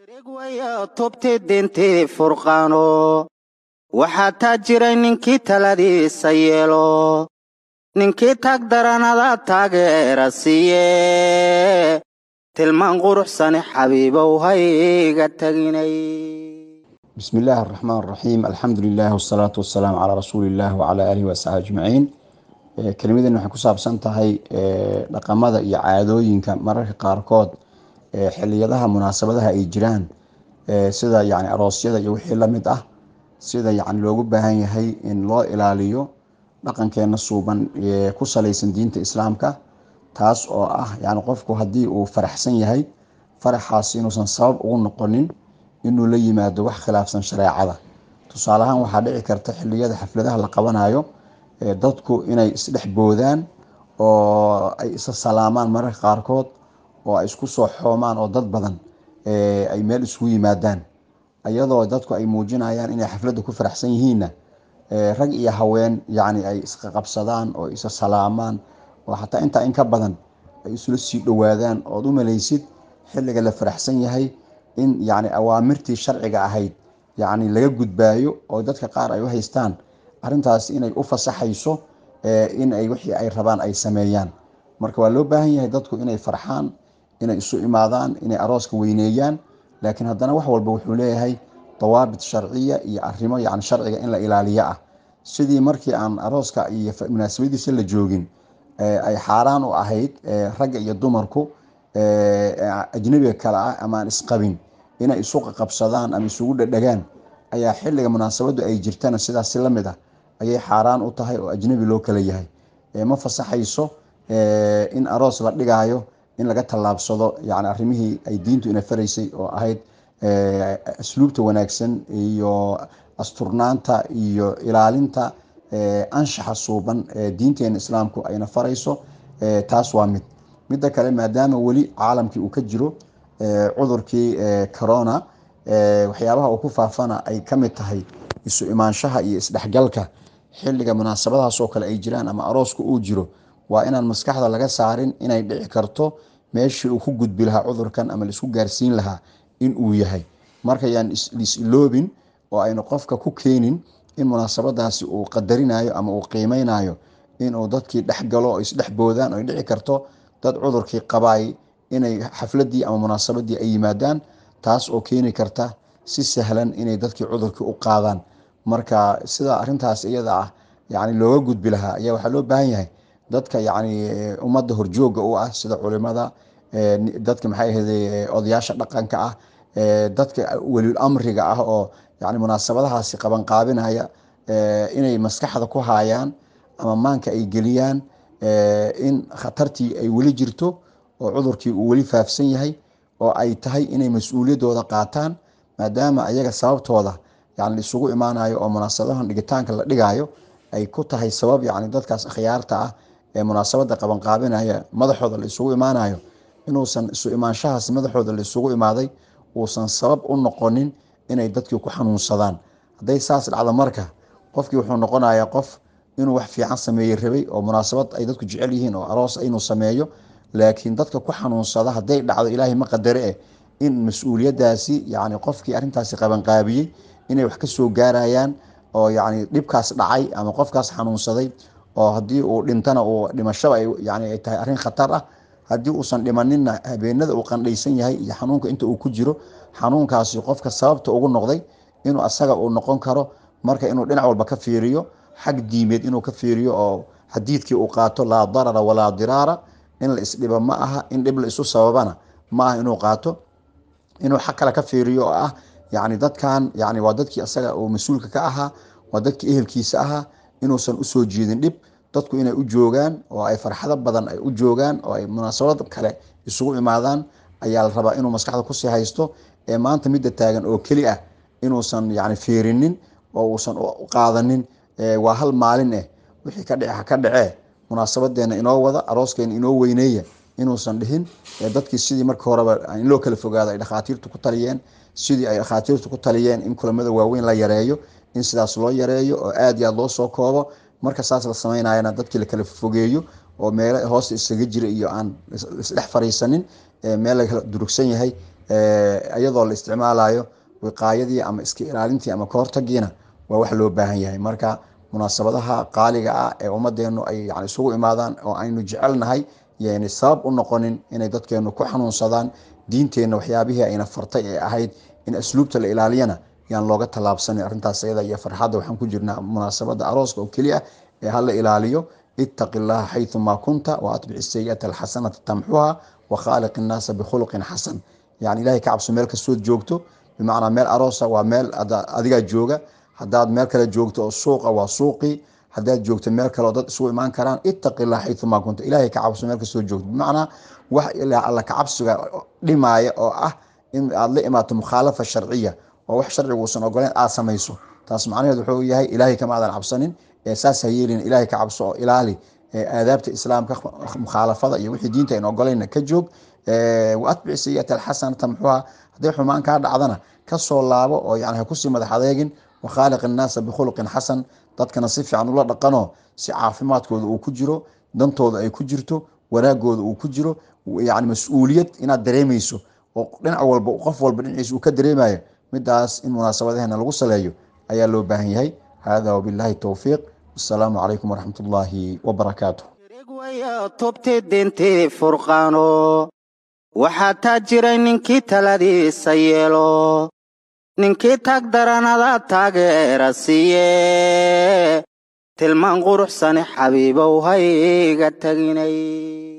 tubti dintii furqaano waxaa taa jiray ninkii taladiisa yeelo ninkii taag daranada taageera siiye tilmaan quruxsane xabiibow hayga taginay bismi illaahi araxmaan araxiim alxamdu lilah wasalaatu wasalaamu calaa rasuuli illah wacalaa aalihi waasxaabi ajmaciin kelimadan waxay ku saabsan tahay dhaqamada iyo caadooyinka mararka qaarkood xiliyadaha munaasabadaha ay jiraan sida yani aroosyada iyo wixii lamid ah sida yani loogu baahan yahay in loo ilaaliyo dhaqankeena suuban ku salaysan diinta islaamka taas oo ah yani qofku haddii uu faraxsan yahay faraxaas inuusan sabab ugu noqonin inuu la yimaado wax khilaafsan shareecada tusaale ahaan waxaa dhici karta xiliyada xafladaha la qabanayo dadku inay isdhex boodaan oo ay isa salaamaan mararka qaarkood oo ay isku soo xoomaan oo dad badan ay meel isugu yimaadaan iyadoo dadku ay muujinayaan inay xafladda ku faraxsan yihiinna rag iyo haween yani ay isqaqabsadaan oo isa salaamaan oo xataa intaa in ka badan ay isula sii dhowaadaan ood u malaysid xilliga la faraxsan yahay in yani awaamirtii sharciga ahayd yani laga gudbaayo oo dadka qaar ay u haystaan arintaas inay u fasaxayso in ay wixii ay rabaan ay sameeyaan marka waa loo baahan yahay dadku inay farxaan inay isu imaadaan inay arooska weyneeyaan laakiin haddana wax walba wuxuu leeyahay dawaabit sharciya iyo arimo yani sharciga in la ilaaliyo ah sidii markii aan arooska iyo munaasabadiisa la joogin ay xaaraan u ahayd ragga iyo dumarku ajnabiga kale ah ama aan isqabin inay isu qaqabsadaan ama isugu dhadhagaan ayaa xilliga munaasabadu ay jirtana sidaas si lamid ah ayay xaaraan u tahay oo ajnabi loo kala yahay ma fasaxayso in aroos la dhigaayo in laga tallaabsado yani arrimihii ay diintu ina faraysay oo ahayd asluubta wanaagsan iyo asturnaanta iyo ilaalinta anshaxa suuban ee diinteena islaamku ayna farayso taas waa mid midda kale maadaama weli caalamkii uu ka jiro cudurkii corona waxyaabaha uu ku faafana ay ka mid tahay isu imaanshaha iyo isdhexgalka xilliga munaasabadahaas oo kale ay jiraan ama arooska uu jiro waa inaan maskaxda laga saarin inay dhici karto meeshii uu ku gudbi lahaa cudurkan ama laisku gaarsiin lahaa in uu yahay markayaan liis-iloobin oo aynu qofka ku keenin in munaasabadaasi uu qadarinayo ama uu qiimeynayo inuu dadkii dhexgalo oo isdhex boodaan oo ay dhici karto dad cudurkii qabaay inay xafladii ama munaasabadii ay yimaadaan taas oo keeni karta si sahlan inay dadkii cudurkii u qaadaan marka sida arintaas iyada ah yani looga gudbi lahaa ayaa waxaa loo baahan yahay dadka yani ummadda horjooga u ah sida culimada dadka maxay ahayde odayaasha dhaqanka ah dadka welil amriga ah oo yani munaasabadahaasi qabanqaabinaya inay maskaxda ku haayaan ama maanka ay geliyaan in khatartii ay weli jirto oo cudurkii uu weli faafsan yahay oo ay tahay inay mas-uuliyadooda qaataan maadaama ayaga sababtooda yani isugu imaanayo oo munaasabadahan dhigitaanka la dhigayo ay ku tahay sabab yani dadkaas akhyaarta ah ee munaasabada qabanqaabinaya madaxooda la isugu imaanayo inuusan isu imaanshahaas madaxooda la isugu imaaday uusan sabab u noqonin inay dadkii ku xanuunsadaan hadday saas dhacdo marka qofkii wuxuu noqonayaa qof inuu wax fiican sameeyey rabay oo munaasabad ay dadku jecel yihiin oo aroos inuu sameeyo laakiin dadka ku xanuunsada hadday dhacdo ilaahay ma qadare eh in mas-uuliyadaasi yani qofkii arrintaasi qabanqaabiyey inay wax kasoo gaarayaan oo yani dhibkaas dhacay ama qofkaas xanuunsaday oo haddii uu dhintana uu dhimashaba yani ay tahay arrin khatar ah haddii uusan dhimaninna habeenada uu qandhaysan yahay iyo xanuunka inta uu ku jiro xanuunkaasi qofka sababta ugu noqday inuu asaga uu noqon karo marka inuu dhinac walba ka fiiriyo xag diimeed inuu ka fiiriyo oo xadiidkii uu qaato laa darara walaa diraara in la isdhibo ma aha in dhib la isu sababana ma aha inuu qaato inuu xag kale ka fiiriyo oo ah yani dadkan yani waa dadkii asaga uu mas-uulka ka ahaa waa dadkii ehelkiisa ahaa inuusan usoo jeedin dhib dadku inay u joogaan oo ay farxado badan ay u joogaan oo ay munaasabad kale isugu imaadaan ayaa la rabaa inuu maskaxda kusii haysto ee maanta midda taagan oo keli ah inuusan yani fiirinin oo uusan u qaadanin waa hal maalin eh wixii ka dhice ha ka dhacee munaasabadeena inoo wada arooskeena inoo weyneeya inuusan dhihin dadkii sidii marka horeba in loo kala fogaado ay dhakhaatiirtu ku taliyeen sidii ay dhakhaatiirtu ku taliyeen in kulamada waaweyn la yareeyo in sidaas loo yareeyo oo aad iyo aad loo soo koobo marka saas la samaynayana dadkii la kala fogeeyo oo meelo hoosta isaga jira iyo aan isdhex fariisanin meel la durugsan yahay iyadoo la isticmaalayo wiqaayadii ama iska ilaalintii ama kahortagiina waa wax loo baahan yahay marka munaasabadaha qaaliga ah ee ummadeenu ay yani isugu imaadaan oo aynu jecelnahay yaynay sabab u noqonin inay dadkeenu ku xanuunsadaan diinteenna waxyaabihii ayna fartay ee ahayd in asluubta la ilaaliyana yaan looga tallaabsanin arrintaas ayada iyo farxadda waxaan ku jirnaa munaasabada arooska oo keliya ee hala ilaaliyo ittaqi llaha xayumaa kunta wa atbici sayi'ata alxasanata tamxuha wa khaaliq innaasa bikhuluqin xasan yani ilahay ka cabso meel kastood joogto bimacnaa meel aroosa waa meel adigaa jooga haddaad meel kale joogto oo suuqa waa suuqii haddaad joogto meel kale oo dad isugu imaan karaan ittaqi llah xayumaa kunta ilahay ka cabso meel kastoo joogto bimacnaa wax alla kacabsiga dhimaaya oo ah in aad la imaato mukhaalafa sharciya oo wax sharcigu uusan ogoleyn aad samayso taas macnaheed wuxuu yahay ilaahay kama aadan cabsanin ee saas ha yeelin ilahay ka cabso oo ilaali aadaabta islaamka mukhaalafada iyo wixii diinta aynu ogolayna ka joog wa atbici sayi'ata alxasanata muxuuha hadday xumaan kaa dhacdana kasoo laabo oo yani ha kusii madax adeegin wa khaaliq innaasa bikhuluqin xasan dadkana si fiican ula dhaqano si caafimaadkooda uu ku jiro dantooda ay ku jirto wanaagooda uu ku jiro yani mas-uuliyad inaad dareemayso oo dhinac walba qof walba dhinaciisa uu ka dareemayo midaas in munaasabadaheena lagu saleeyo ayaa loo baahan yahay hada wabillahi towfiiq wasalaamu calaykum waraxmat ullaahi wabarakaatu wayo tubti dintii furqaano waxaa taa jiray ninkii taladiisa yeelo ninkii tag daranada taageera siiye tilmaan quruxsane xabiibow hayga teginay